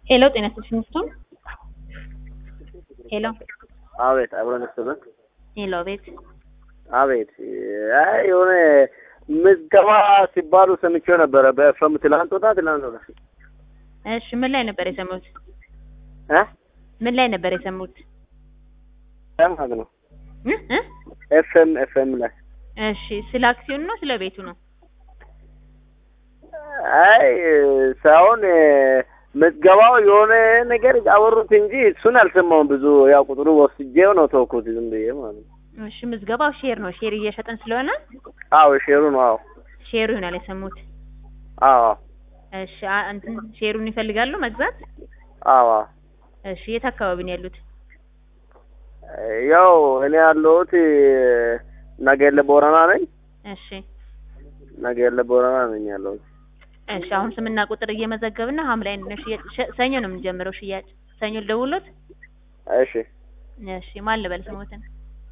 ሄሎ ጤና ይስጥልኝ ስቶን ሄሎ አቤት አብረን ስብን ሄሎ ቤት አቤት አይ የሆነ ምዝገባ ሲባሉ ሰምቼው ነበረ በኤፍኤም ትላንት ወጣ ትላንት ወጣ እሺ ምን ላይ ነበር የሰሙት እ ምን ላይ ነበር የሰሙት ማለት ነው እ እ ኤፍኤም ኤፍኤም ላይ እሺ ስለ አክሲዮን ነው ስለ ቤቱ ነው አይ ሳይሆን ምዝገባው የሆነ ነገር አወሩት እንጂ እሱን አልሰማውም። ብዙ ያው ቁጥሩ ወስጄው ነው ተውኩት ዝም ብዬ ማለት ነው። እሺ ምዝገባው ሼር ነው ሼር እየሸጥን ስለሆነ አዎ ሼሩ ነው። አዎ ሼሩ ይሆናል የሰሙት አዎ እሺ አ- እንትን ሼሩን ይፈልጋሉ መግዛት አዎ እሺ የት አካባቢ ነው ያሉት ያው እኔ ያለሁት ነገሌ ቦረና ነኝ። እሺ ነገሌ ቦረና ነኝ ያለሁት። እሺ አሁን ስምና ቁጥር እየመዘገብን ነው ሐምሌ ነው ሽያጭ ሸ- ሰኞ ነው የምንጀምረው ሽያጭ ሰኞ ልደውልዎት እሺ እሺ ማን ልበል ስሞትን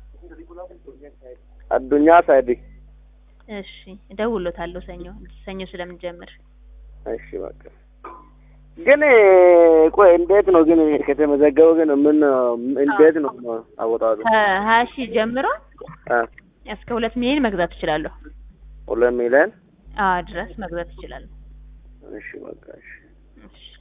አዱኛ ሳይዲ እሺ እደውልዎታለሁ ሰኞ ሰኞ ስለምንጀምር እሺ በቃ ግን ቆይ እንዴት ነው ግን ከተመዘገበ ግን ምን እንዴት ነው አወጣጡ? ከሀያ ሺህ ጀምሮ አ እስከ ሁለት ሚሊዮን መግዛት እችላለሁ ሁለት ሚሊዮን አዎ ድረስ መግዛት እችላለሁ እሺ በቃ እሺ እሺ